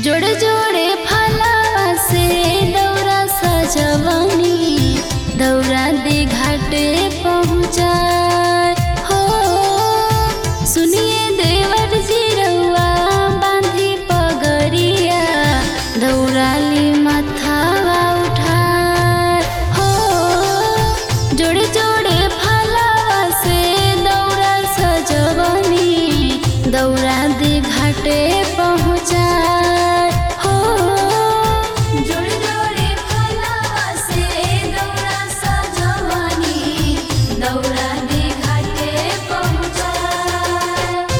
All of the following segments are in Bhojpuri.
जोड़े जोड़े फलावा से दौरा सजवनी दौरा दे घाटे पहुँचाए हो सुनिए देवर जी रउआ बांधी पगरिया दौड़ाली माथावा उठाए हो जोड़े जोड़े फलावा से दौरा सजवनी दौरा दे घाटे पहुँचाए हो जोड़े जोड़े फलावा से दौरा सजवनी दौरा दे घाटे पहुँचाए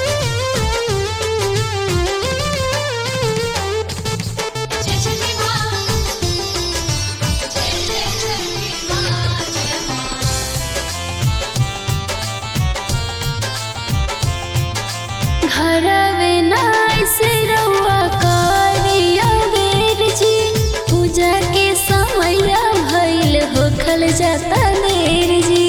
जय जय मां जय जय जय मां जय मां घरवे नाय से रउआ करिया बेर जी पूजा के समय भइल होखल जाता देर जी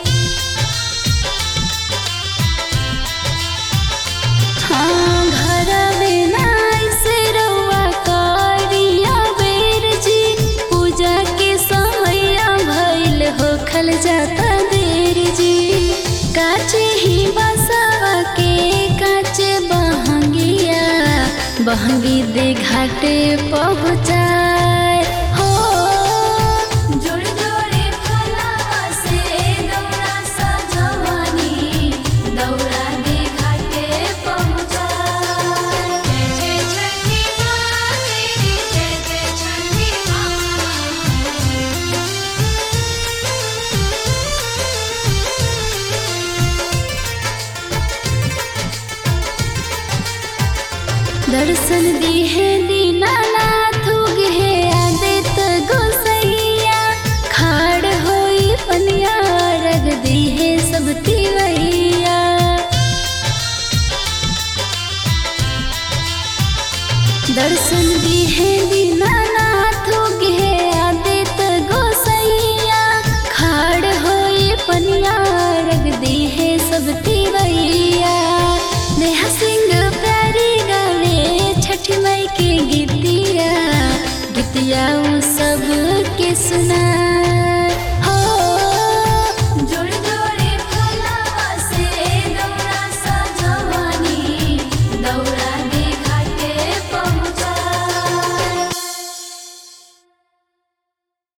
हाँ घरवे नाय से रउआ करिया बेर जी पूजा के समय भइल होखल जाता देर जी काचे ही बसवा के काचे बहंगिया बहंगी दे घाटे पहुँचाए हो जोड़े जोड़े फलावा से दौरा सजवनी दौरा दे घाटे पहुँचाए जय जय छठी मां तेरी जय जय छठी मां दर्शन दिहे दीनानाथ उगे आदित गोसैया खाड़ होई पनिया रग दिहे सब तिवैया दर्शन दिहे